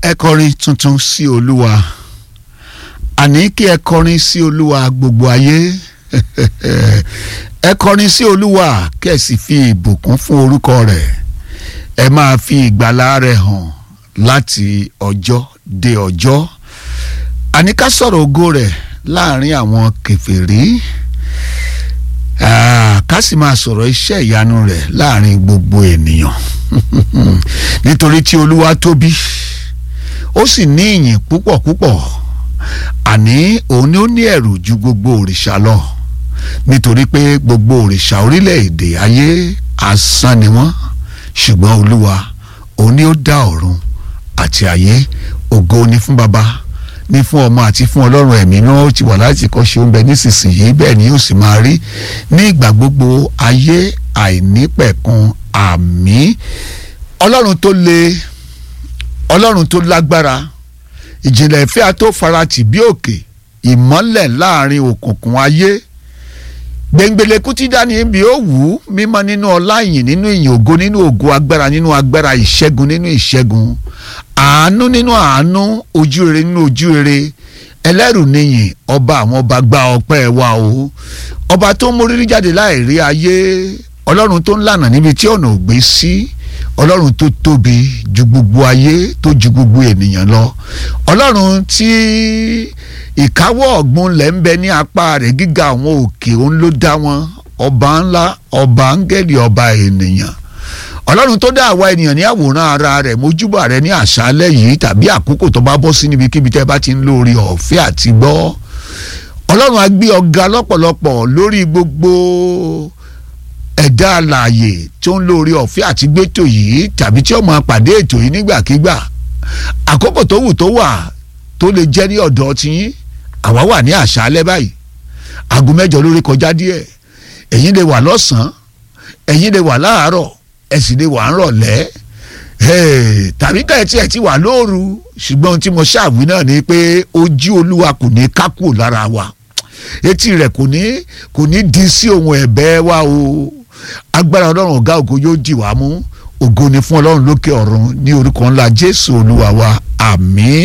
ẹ kọrin tuntun sí olúwa àní kí ẹ kọrin sí olúwa gbogbo ayé ẹ kọrin sí olúwa kí ẹ sì fi ìbùkún fún orúkọ rẹ̀ ẹ máa fi ìgbàlà rẹ̀ hàn láti ọjọ́ dé ọjọ́ àní ká sọ̀rọ̀ ògo rẹ̀ láàrin àwọn kèfèrí ká sì máa sọ̀rọ̀ iṣẹ́ ìyanu rẹ̀ láàrin gbogbo ènìyàn nítorí tí olúwa tóbi ó sì ní ìyìn púpọ̀ púpọ̀ àní òun ni ó ní ẹ̀rù ju gbogbo òrìṣà lọ nítorí pé gbogbo òrìṣà orílẹ̀-èdè ayé asán ni wọ́n ṣùgbọ́n olúwa òun ni ó dá ọ̀run àti ayé ògo ni fún baba ní fún ọmọ àti fún ọlọ́run ẹ̀mí náà ó ti wà láti kọ́ ṣe oúnjẹ nísinsìnyí bẹ́ẹ̀ ni yóò sì máa rí ní ìgbà gbogbo ayé àìnípẹ̀kun àmì ọlọ́run tó le ọlọ́run tó lágbára ìjìnlẹ̀ ìfẹ́ àtó farati bí òkè ìmọ́lẹ̀ láàrin òkùnkùn ayé gbẹ̀ngbẹ̀lẹ̀kú tí dání bí ó wù ú mímọ́ nínú ọlá ìyìn nínú ìyìn ògo nínú ògo agbára nínú agbára ìṣẹ́gun nínú ìṣẹ́gun àánú nínú àánú ojú rere nínú ojú rere ẹlẹ́rù níyìn ọba àwọn ọba gba ọpẹ́ wa o ọba tó ń mórírí jáde láì rí ayé ọlọ́run tó ń lànà níbi tí ọ̀nà ò gbé sí ọlọ́run tó tóbi ju gbogbo ayé tó ju gbogbo ènìyàn lọ ọlọ́run tí ìkáwọ́ ọ̀gbun lẹ̀ ń bẹ ní apá rẹ̀ gíga àwọn òkè òun ló dá wọn ọba ńlá ọba áńgẹ́lì ọba ènìyàn ọlọ́run tó dá àwa ènìyàn ní àwòrán ara rẹ̀ mójúbà rẹ̀ ní àṣálẹ́ yìí tàbí àkókò tó bá bọ́ sí níbikíbi tẹ́ bá ti ń lórí ọ̀fẹ́ àti gbọ́ ọlọ́run á gbé ọ̀gá lọ́pọ̀lọpọ̀ lórí gbogbo ẹ̀dá alààyè tó ń lórí ọ̀fẹ́ àti gbẹ́tò yìí tàbí tí ó máa pàdé ètò yìí nígbàkigbà àkókò tó wù tó wà tó lè jẹ́ ní ọ̀dọ̀ tiyín àwa wà ní àṣálẹ́ báyìí aago mẹ́jọ lórí kọjá díẹ̀ ẹ̀yin lè wà lọ́sàn-án ẹ̀yin lè wà láàárọ̀ ẹ sì lè wà ń rọ̀lẹ́ tàbí ká ẹ tiẹ̀ ti wà lóru ṣùgbọ́n ohun tí mo ṣàwí náà ni pé ojú olúwa kò ní ká kúrò lára wa etí rẹ̀ kò ní kò ní di sí ohun ẹ̀bẹ̀ wa o agbára ọlọ́run ọ̀gá ògo yóò dì wá mú ògo ni fún ọlọ́run lókè ọ̀run ní orúkọ ńlá jésù olúwa wa àmín